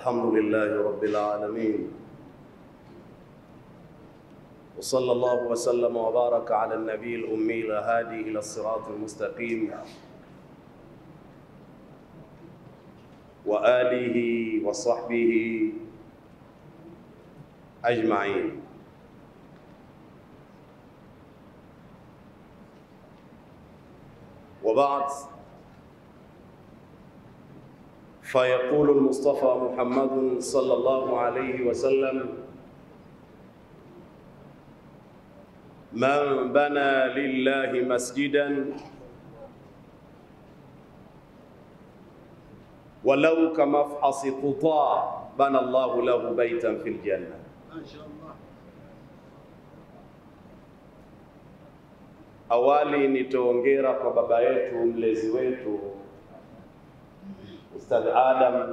الحمد لله رب العالمين وصلى الله وسلم وبارك على النبي الأمي الهادي إلى الصراط المستقيم وآله وصحبه أجمعين وبعد فيقول المصطفى محمد صلى الله عليه وسلم من بنى لله مسجدا ولو كمفحص قطاع بنى الله له بيتا في الجنة ما شاء الله Awali nitoongera kwa baba yetu mlezi wetu Ustadh Adam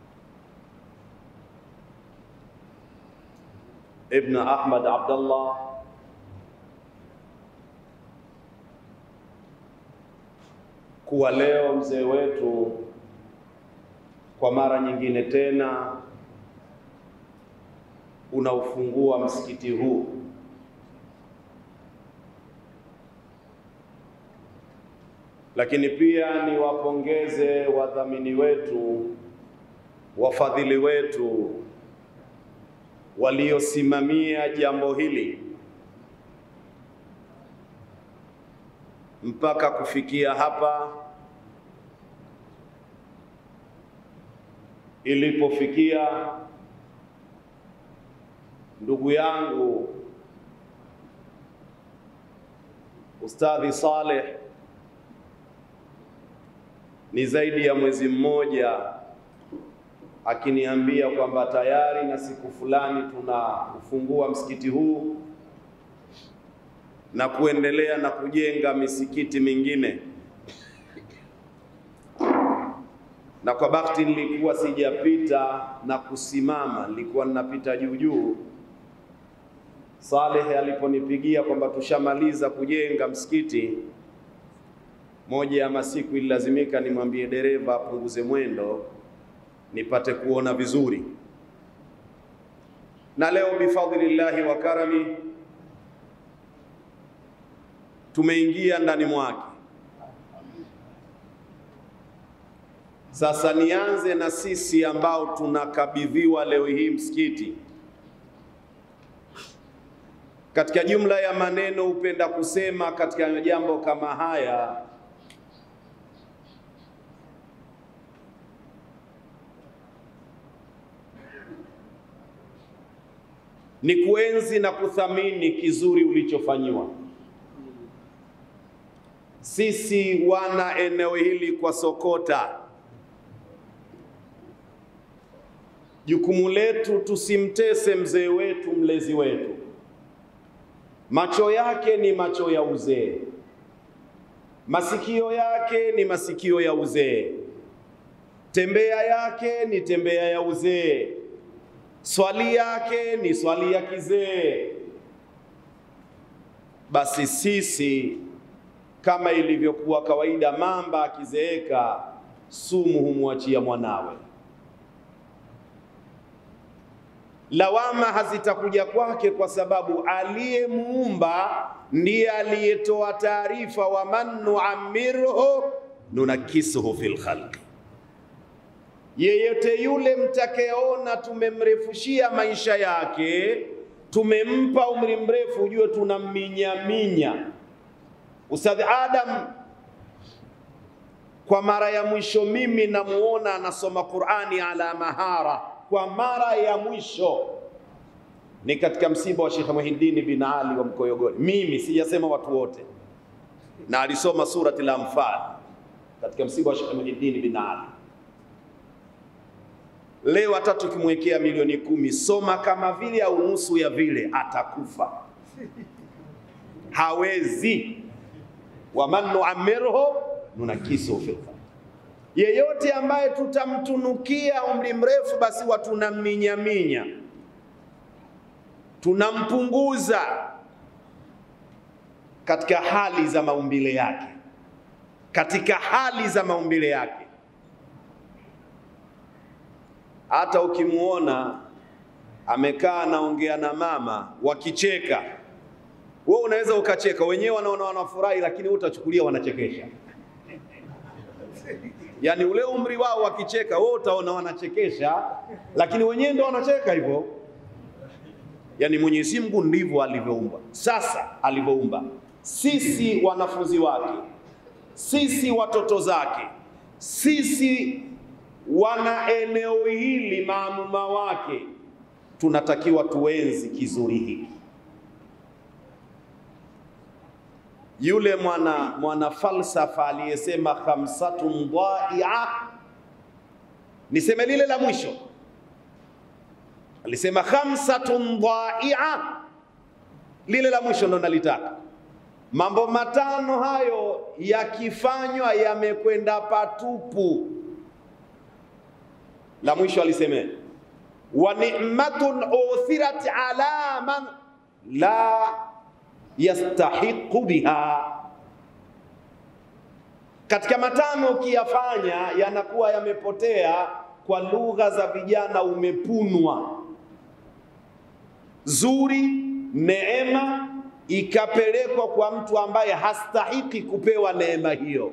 Ibn Ahmad Abdullah kuwa leo mzee wetu kwa mara nyingine tena unaufungua msikiti huu lakini pia niwapongeze wadhamini wetu, wafadhili wetu waliosimamia jambo hili mpaka kufikia hapa ilipofikia. Ndugu yangu Ustadhi Saleh ni zaidi ya mwezi mmoja akiniambia kwamba tayari na siku fulani tunaufungua msikiti huu na kuendelea na kujenga misikiti mingine, na kwa bahati nilikuwa sijapita na kusimama, nilikuwa ninapita juu juu. Saleh aliponipigia kwamba tushamaliza kujenga msikiti moja ya masiku ililazimika nimwambie dereva apunguze mwendo nipate kuona vizuri, na leo bifadhlillahi wa karami tumeingia ndani mwake. Sasa nianze na sisi ambao tunakabidhiwa leo hii msikiti. Katika jumla ya maneno hupenda kusema katika jambo kama haya ni kuenzi na kuthamini kizuri ulichofanyiwa. Sisi wana eneo hili kwa Sokota, jukumu letu tusimtese mzee wetu, mlezi wetu. Macho yake ni macho ya uzee, masikio yake ni masikio ya uzee, tembea yake ni tembea ya uzee swali yake ni swali ya kizee. Basi sisi kama ilivyokuwa kawaida, mamba akizeeka sumu humwachia mwanawe. Lawama hazitakuja kwake kwa sababu aliyemuumba ndiye aliyetoa taarifa, wa man nuammirhu nunakisuhu fil khalqi yeyote yule mtakayeona tumemrefushia maisha yake, tumempa umri mrefu, ujue tunamminyaminya. Ustadh Adam kwa mara ya mwisho mimi namuona anasoma Qur'ani ala mahara, kwa mara ya mwisho ni katika msiba wa Sheikh Muhiddin bin Ali wa Mkoyogoni. Mimi sijasema watu wote, na alisoma surati al-Anfal katika msiba wa Sheikh Muhiddin bin Ali. Leo hata tukimwekea milioni kumi, soma kama vile au nusu ya vile, atakufa hawezi. waman nuamirhu nunakisu fil khalq, yeyote ambaye tutamtunukia umri mrefu, basi watunaminyaminya, tunampunguza katika hali za maumbile yake, katika hali za maumbile yake hata ukimuona amekaa anaongea na mama wakicheka, wewe unaweza ukacheka, wenyewe wanaona wanafurahi, lakini wewe utachukulia wanachekesha. Yaani ule umri wao wakicheka, wewe utaona wanachekesha, lakini wenyewe ndio wanacheka hivyo. Yaani Mwenyezi Mungu ndivyo alivyoumba. Sasa alivyoumba sisi wanafunzi wake, sisi watoto zake, sisi wana eneo hili maamuma wake, tunatakiwa tuenzi kizuri hiki. Yule mwana mwana falsafa aliyesema khamsatun dhaia, niseme lile la mwisho, alisema khamsatun dhaia, lile la mwisho ndo nalitaka. Mambo matano hayo yakifanywa yamekwenda patupu. La mwisho alisema wa ni'matun uthirat ala man la yastahiqu biha. Katika matano ukiyafanya yanakuwa yamepotea, kwa lugha za vijana umepunwa. Zuri, neema ikapelekwa kwa mtu ambaye hastahiki kupewa neema hiyo.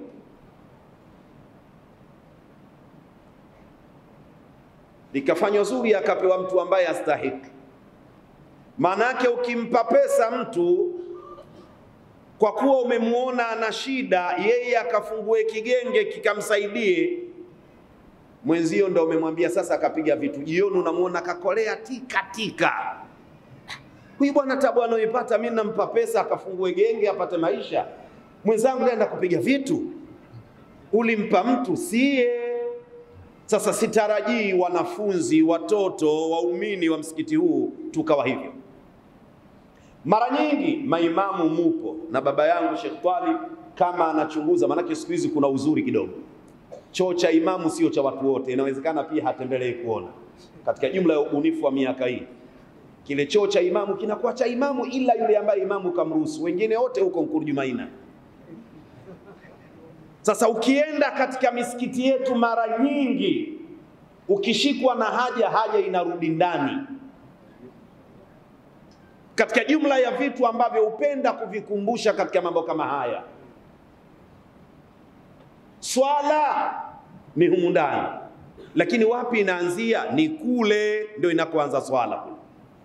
Likafanywa zuri akapewa mtu ambaye hastahiki. Maana yake ukimpa pesa mtu kwa kuwa umemwona ana shida, yeye akafungue kigenge kikamsaidie mwenzio, ndo umemwambia sasa, akapiga vitu. Jioni unamwona kakolea tika tika, huyu bwana tabu anayoipata, mimi nampa pesa akafungue genge apate maisha, mwenzangu naenda kupiga vitu. Ulimpa mtu sie. Sasa sitarajii wanafunzi, watoto, waumini wa msikiti huu tukawa hivyo. Mara nyingi maimamu mupo na baba yangu Sheikh Twalib kama anachunguza, maanake siku hizi kuna uzuri kidogo. Choo cha imamu sio cha watu wote, inawezekana pia hatembelee kuona. Katika jumla ya ubunifu wa miaka hii, kile choo cha imamu kinakuwa cha imamu, ila yule ambaye imamu kamruhusu, wengine wote huko Nkurujumaina. Sasa ukienda katika misikiti yetu, mara nyingi ukishikwa na haja, haja inarudi ndani katika jumla ya vitu ambavyo hupenda kuvikumbusha katika mambo kama haya, swala ni humu ndani, lakini wapi inaanzia? Ni kule ndio inakoanza swala, kule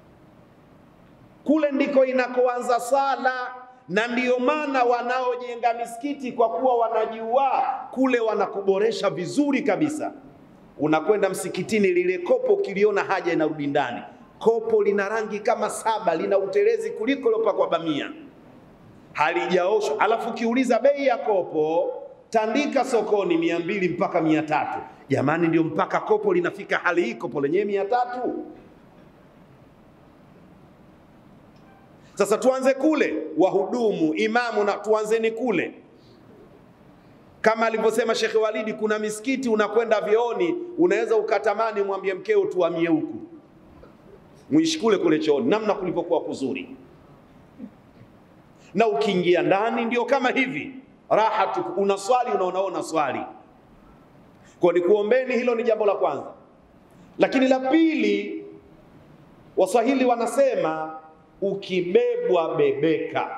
kule ndiko inakoanza swala, na ndiyo maana wanaojenga misikiti kwa kuwa wanajua kule wanakuboresha vizuri kabisa. Unakwenda msikitini, lile kopo ukiliona haja inarudi ndani kopo lina rangi kama saba, lina utelezi kuliko lopakwa bamia, halijaoshwa. Alafu ukiuliza bei ya kopo tandika sokoni mia mbili mpaka mia tatu. Jamani, ndio mpaka kopo linafika hali hii, kopo lenyewe mia tatu. Sasa tuanze kule, wahudumu, imamu, na tuanzeni kule kama alivyosema Shekhe Walidi, kuna misikiti unakwenda vyooni, unaweza ukatamani mwambie mkeo tuhamie huku mwishi kule kule chooni, namna kulivyokuwa kuzuri. Na ukiingia ndani ndio kama hivi raha tu, unaswali unaonaona swali. Kwa ni kuombeni, hilo ni jambo la kwanza. Lakini la pili, Waswahili wanasema ukibebwa bebeka.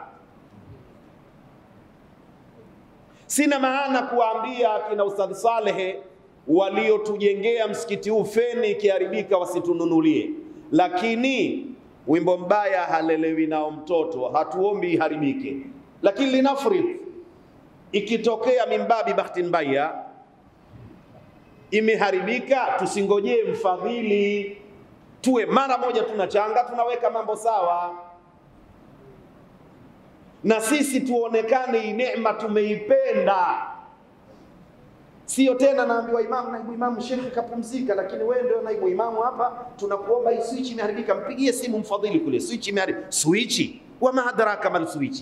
Sina maana kuwaambia kina Ustadh Salehe waliotujengea msikiti huu feni ikiharibika wasitununulie lakini wimbo mbaya halelewi nao mtoto, hatuombi iharibike, lakini linafrid, ikitokea mimbabi bahati mbaya imeharibika, tusingojee mfadhili, tuwe mara moja tunachanga, tunaweka mambo sawa, na sisi tuonekane hii neema tumeipenda. Sio tena naambiwa imamu, naibu imamu, shekhe kapumzika, lakini wewe ndio naibu imamu hapa, tunakuomba hii switch imeharibika, mpigie simu mfadhili kule, switch imeharibika. Switch wama adraka mal switch,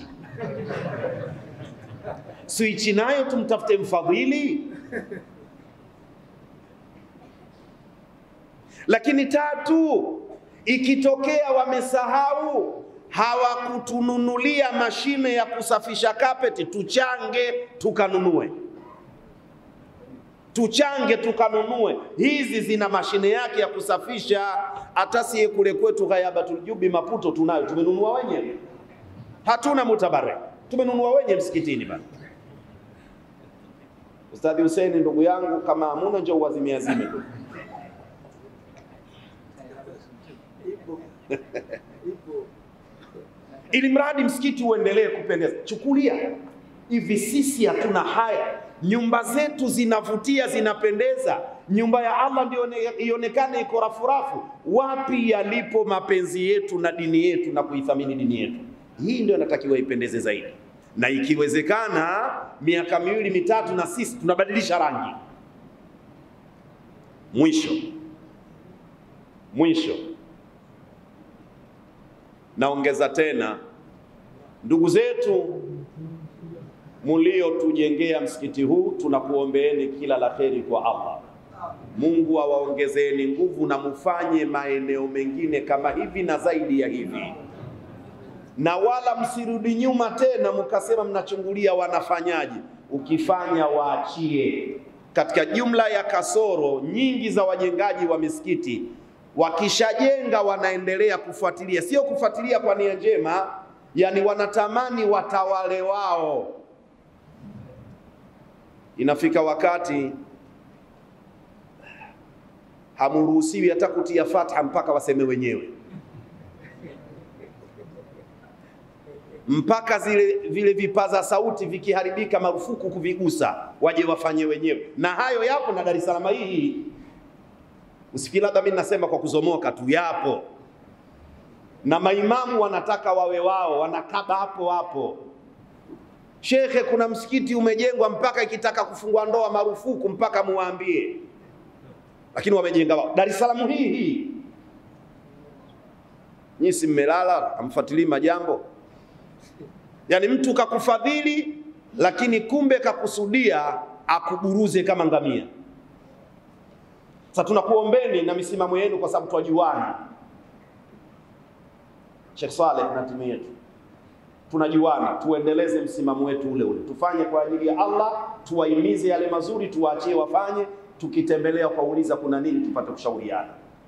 switch nayo tumtafute mfadhili. Lakini tatu, ikitokea wamesahau hawakutununulia mashine ya kusafisha kapeti, tuchange tukanunue tuchange tukanunue. Hizi zina mashine yake ya kusafisha. Hata sie kule kwetu Ghayabatul Jubi Maputo tunayo, tumenunua wenyewe, hatuna mutabare, tumenunua wenyewe msikitini bana. Ustadhi Hussein ndugu yangu, kama hamuna njoo uazimie azime tu. ili mradi msikiti uendelee kupendeza. Chukulia hivi, sisi hatuna haya, nyumba zetu zinavutia, zinapendeza, nyumba ya Allah ndio ionekane iko rafurafu. Wapi yalipo mapenzi yetu na dini yetu na kuithamini dini yetu? Hii ndio inatakiwa ipendeze zaidi, na ikiwezekana miaka miwili mitatu, na sisi tunabadilisha rangi. Mwisho mwisho naongeza tena, ndugu zetu muliotujengea msikiti huu, tunakuombeeni kila la kheri kwa Allah. Mungu awaongezeeni nguvu na mufanye maeneo mengine kama hivi na zaidi ya hivi, na wala msirudi nyuma tena mkasema mnachungulia wanafanyaje. Ukifanya waachie. Katika jumla ya kasoro nyingi za wajengaji wa misikiti wakishajenga wanaendelea kufuatilia, sio kufuatilia kwa nia njema, yani wanatamani watawale wao. Inafika wakati hamuruhusiwi hata kutia fatha mpaka waseme wenyewe, mpaka zile vile vipaza sauti vikiharibika, marufuku kuvigusa, waje wafanye wenyewe, na hayo yapo na Dar es Salaam hii Usifikiri labda mimi nasema kwa kuzomoka tu, yapo na maimamu wanataka wawe wao, wanakaba hapo hapo. Shekhe, kuna msikiti umejengwa mpaka ikitaka kufungua ndoa marufuku mpaka muwaambie, lakini wamejenga wao. Dar es Salaam hii hii, nyinyi si mmelala, amfuatilii majambo. Yaani mtu kakufadhili, lakini kumbe kakusudia akuburuze kama ngamia. Sasa tunakuombeni na misimamo yenu, kwa sababu twajuana. Sheikh Saleh na timu yetu tunajuana, tuendeleze msimamo wetu ule ule, tufanye kwa ajili ya Allah, tuwahimize yale mazuri, tuwaachie wafanye. Tukitembelea kwauliza kuna nini, tupate kushauriana,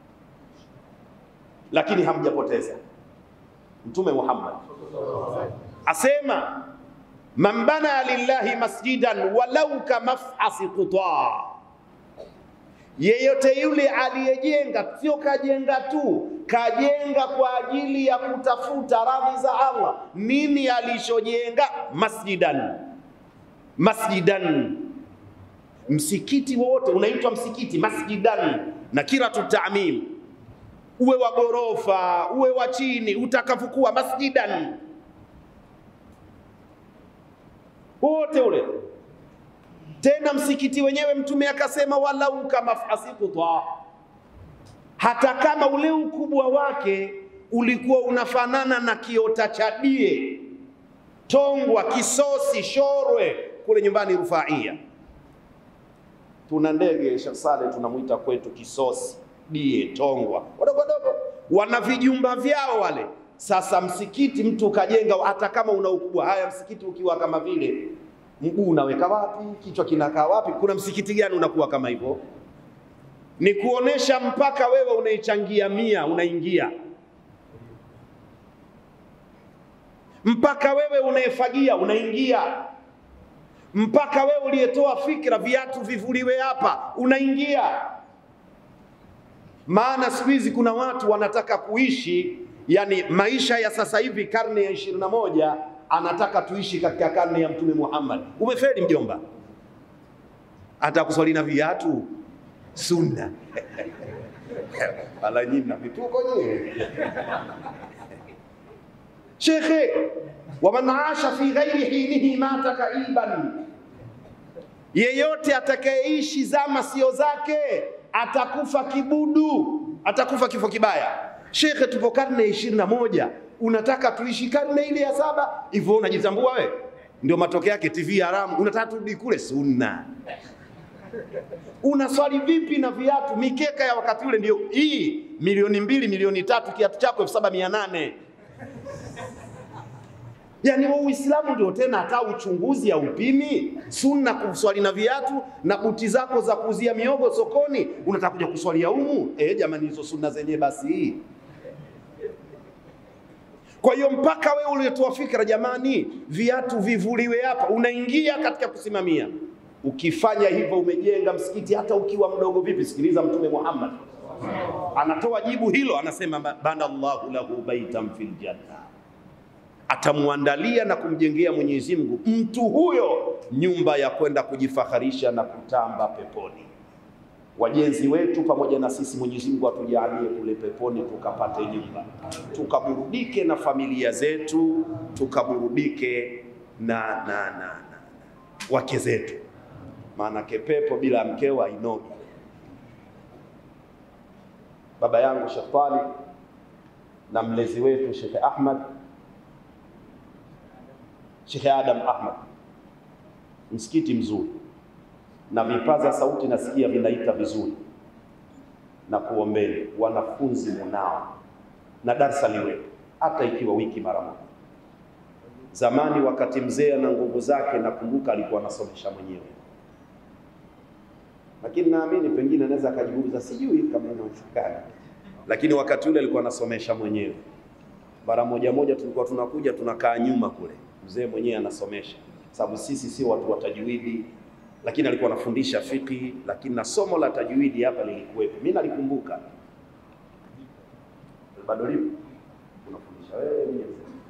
lakini hamjapoteza. Mtume Muhammad asema man bana lillahi masjidan walau kamafasi qutaa Yeyote yule aliyejenga, sio kajenga tu, kajenga kwa ajili ya kutafuta radhi za Allah. Nini alichojenga? Masjidan, masjidan. Msikiti wowote unaitwa msikiti, masjidan, na kila tutamim, uwe wa ghorofa, uwe wa chini, utakavyokuwa masjidan, wote ule tena msikiti wenyewe Mtume akasema walau kama fasikuta, hata kama ule ukubwa wake ulikuwa unafanana na kiota cha die, Tongwa, Kisosi, Shorwe kule nyumbani Rufaia. Tuna ndege Sheikh Saleh tunamwita kwetu Kisosi, die, Tongwa, wadogo wadogo, wana vijumba vyao wale. Sasa msikiti mtu ukajenga, hata kama una ukubwa, haya msikiti ukiwa kama vile mguu unaweka wapi? Kichwa kinakaa wapi? Kuna msikiti gani unakuwa kama hivyo? Ni kuonesha mpaka wewe unaichangia mia unaingia, mpaka wewe unaefagia unaingia, mpaka wewe uliyetoa fikra viatu vivuliwe hapa unaingia. Maana siku hizi kuna watu wanataka kuishi, yani maisha ya sasa hivi, karne ya ishirini na moja anataka tuishi katika karne ya Mtume Muhammad. Umefeli mjomba, hata kuswali na viatu sunna ala nyinyi na vituko nyinyi shekhe, waman asha fi ghairi hinihi mata kaiban, yeyote atakayeishi zama sio zake atakufa kibudu, atakufa kifo kibaya. Shekhe, tupo karne ya ishirini na moja unataka tuishi karne ile ya saba hivyo? Unajitambua we? Ndio matokeo yake TV haramu. Unataka turudi kule sunna? Unaswali vipi na viatu? Mikeka ya wakati ule ndio hii, milioni mbili milioni tatu, kiatu chako elfu saba mia nane Yaani wa Uislamu ndio tena hata uchunguzi ya upimi sunna kuswali na viatu na buti zako za kuuzia miogo sokoni, unataka kuja kuswalia humu? Eh, jamani, hizo sunna zenyewe basi. Kwa hiyo mpaka wewe uliotoa fikra, jamani, viatu vivuliwe hapa, unaingia katika kusimamia. Ukifanya hivyo umejenga msikiti, hata ukiwa mdogo vipi. Sikiliza Mtume Muhammad anatoa jibu hilo, anasema bana Allahu lahu baitan fil janna atamwandalia na kumjengea Mwenyezi Mungu mtu huyo nyumba ya kwenda kujifaharisha na kutamba peponi. Wajenzi wetu pamoja na sisi, Mwenyezi Mungu atujalie kule peponi tukapate nyumba, tukaburudike na familia zetu, tukaburudike na, na, na, na, na wake zetu, maanake pepo bila mkeo hainogi. Baba yangu Sheikh Talib na mlezi wetu Sheikh Ahmad Sheikh Adam Ahmad, msikiti mzuri na vipaza sauti nasikia vinaita vizuri, na kuombeni wanafunzi munao na darsa liwepo, hata ikiwa wiki mara moja. Zamani wakati mzee ana nguvu zake, nakumbuka alikuwa anasomesha mwenyewe, lakini naamini pengine anaweza akajiuliza, sijui kama inawezekana, lakini wakati ule alikuwa anasomesha mwenyewe. Mara moja moja tulikuwa tunakuja tunakaa nyuma kule mzee mwenyewe anasomesha, sababu sisi sio watu wa tajwidi, lakini alikuwa anafundisha fiqhi, lakini na somo la tajwidi hapa lilikuwepo. Mimi nalikumbuka bado lipo, unafundisha wewe mwenyewe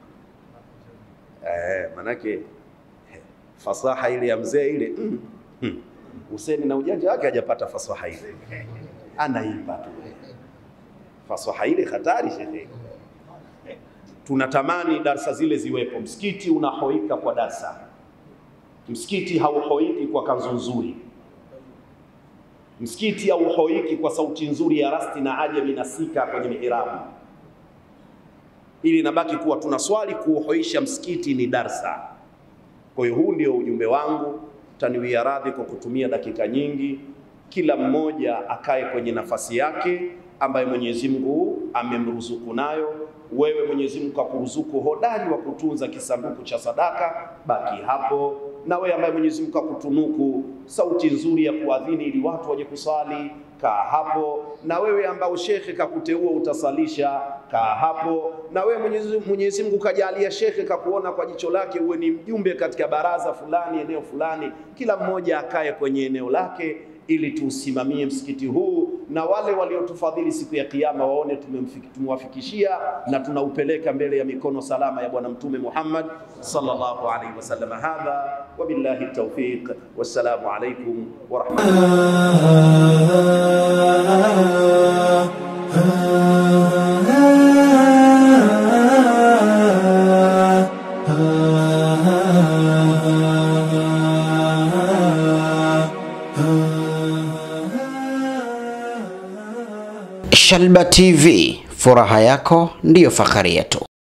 eh, manake fasaha ile ya mzee ile mm, mm. Huseni na ujanja wake hajapata fasaha ile, anaipa tu fasaha ile, hatari shehe tunatamani darsa zile ziwepo. Msikiti unahoika kwa darsa, msikiti hauhoiki kwa kanzu nzuri, msikiti hauhoiki kwa sauti nzuri ya rasti na ajami na sika kwenye mihirabu, ili nabaki kuwa tunaswali. Kuuhoisha msikiti ni darsa. Kwa hiyo huu ndio ujumbe wangu, taniwia radhi kwa kutumia dakika nyingi. Kila mmoja akae kwenye nafasi yake ambayo Mwenyezi Mungu amemruzuku nayo wewe Mwenyezi Mungu kakuruzuku hodari wa kutunza kisanduku cha sadaka, baki hapo. Na wewe ambaye Mwenyezi Mungu kakutunuku sauti nzuri ya kuadhini ili watu waje kusali, kaa hapo. Na wewe ambao shekhe kakuteua utasalisha, kaa hapo. Na wewe Mwenyezi, Mwenyezi Mungu kajalia shekhe kakuona kwa jicho lake uwe ni mjumbe katika baraza fulani, eneo fulani, kila mmoja akae kwenye eneo lake ili tuusimamie msikiti huu na wale waliotufadhili siku ya Kiyama waone tumewafikishia na tunaupeleka mbele ya mikono salama ya Bwana Mtume Muhammad sallallahu alaihi wasallam. Hadha wabillahi tawfiq, wassalamu alaikum wa Shalba TV, furaha yako ndiyo fahari yetu.